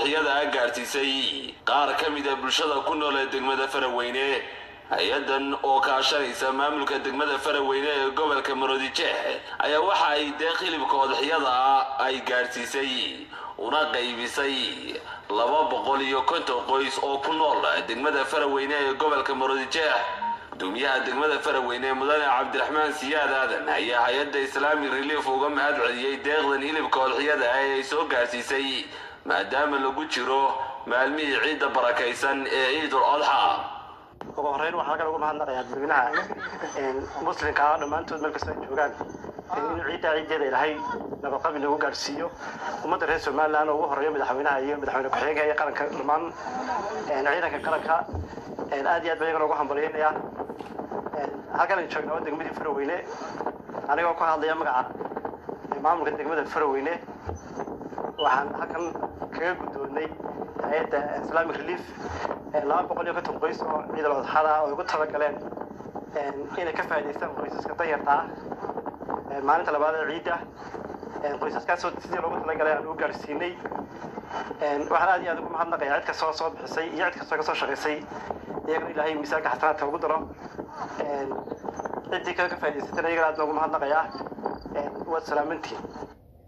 odxiyada a gaadhsiisay qaar ka mida bulshada ku nool ee degmada faraweyne hay-adan oo kaashanaysa maamulka degmada faraweyne ee gobolka maroodijeex ayaa waxa ay deeq hilibka odxiyada ay gaadhsiisay una qaybisay laba boqol iyo konton qoys oo ku nool degmada faraweyne ee gobolka maroodijeex gudoomiyaha degmada faraweyne mudane cabdiraxmaan siyaad aadan ayaa hay-adda islaamic relief uga mahad celiyey deeqdan hilibka odxiyada ah ee ay soo gaadhsiisay maadaama lagu jiro maalmihii ciidda barakaysan ee ciidul adxa ugu horeyn waxaa halkan ugu mahadnaqayaa dadweynaha muslimka ah dhammaantood meel kasta ay joogaan inuu ciiddaa ciiddeeda ilaahay nabadqabi nagu gaadhsiiyo ummadda reer somaliland oo ugu horeeya madaxweynaha iyo madaxweyne ku-xigeenka iyo qaranka dhammaan ciidanka qaranka aad iyo aad baan iyagana ugu hambalyaynayaa halkan aynu joognaa waa degmadii faraweyne anigoo ku hadlaya magaca maamulka degmada faraweyne waxaan halkan kaga guddoonnay hay-adda islamic relief laba boqol iyo konton qoys oo ciidal odxada oo ay ugu talagaleen inay ka faa'idaystaan qoysaska danyarta ah maalinta labaad ee ciidda qoysaskaasoo sidii loogu talagalay aan u gaadhsiinay waxaan aad iyo aad ugu mahadnaqayaa cid kastoo soo bixisay iyo cid kastoo ka soo shaqaysay iyagana ilaahay miisaanka xasanaadka ugu daro ciddii kale ka faa'idaysatana iyagana aad baan ugu mahadnaqayaa waad salaamantiin